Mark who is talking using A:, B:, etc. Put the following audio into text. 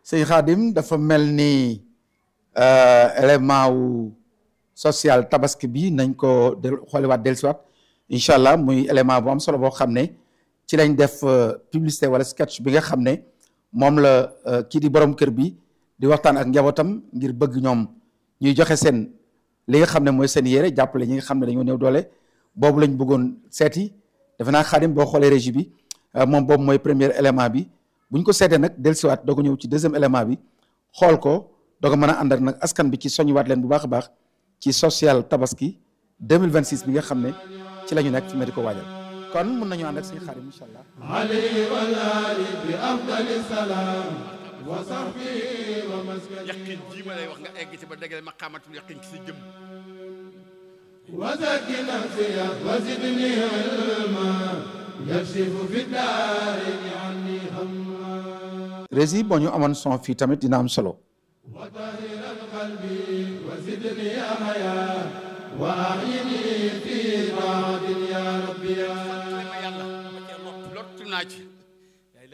A: sëñ Xaadim dafa mel ni élément wu social tabaski bi nañ ko del xooliwaat dellusiwaat incha allah muy élément bu am solo boo xam ne ci lañ def publicité wala sketch bi nga xam ne moom la kii di borom kër bi di waxtaan ak njabootam ngir bëgg ñoom ñuy joxe seen li nga xam ne mooy seen yére jàppale ñi nga xam ne dañoo néew doole boobu lañ bëggoon seeti defe naa Xaadim boo xoolee régie bi moom boobu mooy premier élément bi bu ñu ko seetee nag dellusiwaat doo ko ñëw ci deuxième élément bi xool ko doo ko mën a ànd ak nag askan bi ci soññiwaat leen bu baax a baax ci social tabaski 2026 bi nga xam ne ci la ñu nekk fi ma di ko waajal kon mun nañu ànd ak suñu Xaadim incha allah.
B: alayhi wa ali bi afdali salaam wa sahbihi wa maskani
C: yaqin jii ma lay wax nga egg ci ba dégale maqaamatul yaqin ci sa jëm
B: wa zakki nafsiya wa zidni ilma yaksifu fi daarini anni hamma
A: régie boo ñu amoon son fii tamit dina am solo.
B: wa tahiran qalbi wa zidni haya wa ahyini fi